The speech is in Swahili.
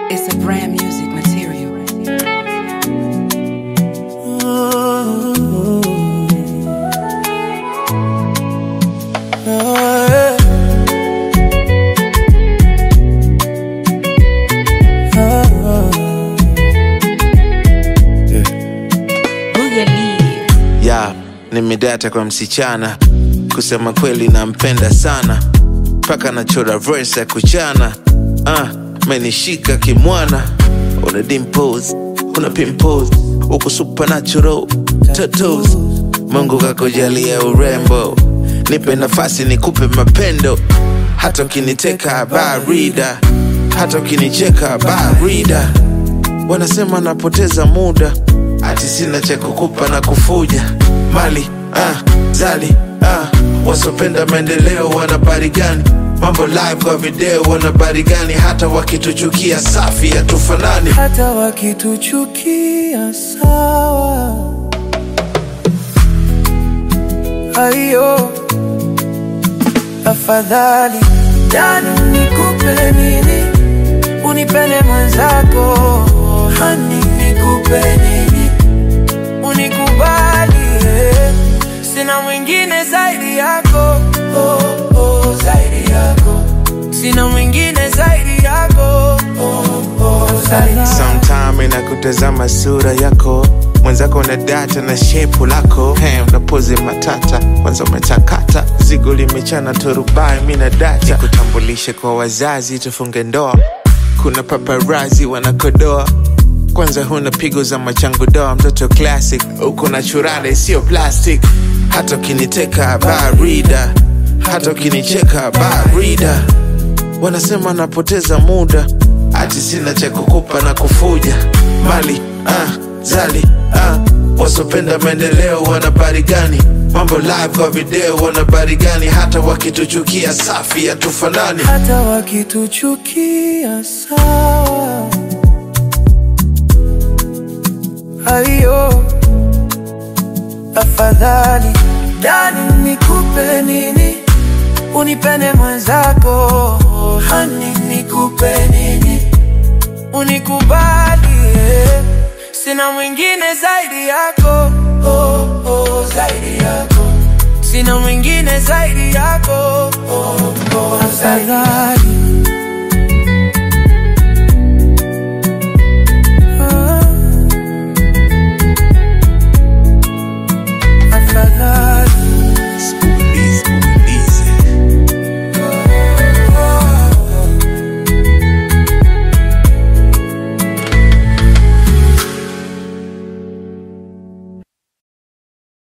It's a brand music material. ya nimedata kwa msichana kusema kweli nampenda sana mpaka nachora verse ya kuchana ah, menishika kimwana una dimples una pimples uko supernatural tattoos mungu kakujalia urembo nipe nafasi nikupe mapendo hata ukiniteka barida hata ukinicheka barida wanasema napoteza muda ati sina cha kukupa na kufuja mali ah, zali ah, wasopenda maendeleo wana habari gani mambo live kwa video wana habari gani hata wakituchukia safi hatufanani hata wakituchukia sawa. Aiyo, afadhali jani nikupe nini, unipende mwenzako, hani nikupe nini, unikubali, eh. sina mwingine zaidi yako, oh, oh, zaidi yako, sina mwingine zaidi yako, oh, oh, zaidi yako. sometime inakutazama sura yako mwenzako na data na shepu lako hey, unapozi matata kwanza umetakata zigo limechana turubai mi na data kutambulishe kwa wazazi tufunge ndoa kuna paparazi wanakodoa kwanza huna pigo za machangu doa mtoto classic uko na churale sio plastic hata ukiniteka barida hata ukinicheka barida wanasema napoteza muda ati sina cha kukupa na kufuja mali ah, zali ah, wasopenda maendeleo wana habari gani mambo live kwa video wana habari gani hata wakituchukia safi hatufanani hata wakituchukia sawa. Aiyo, afadhali dani nikupe nini, unipende mwenzako, hani nikupe nini, unikubali, eh. sina mwingine zaidi yako, oh, oh, zaidi yako sina mwingine zaidi yako oh, oh, afadhali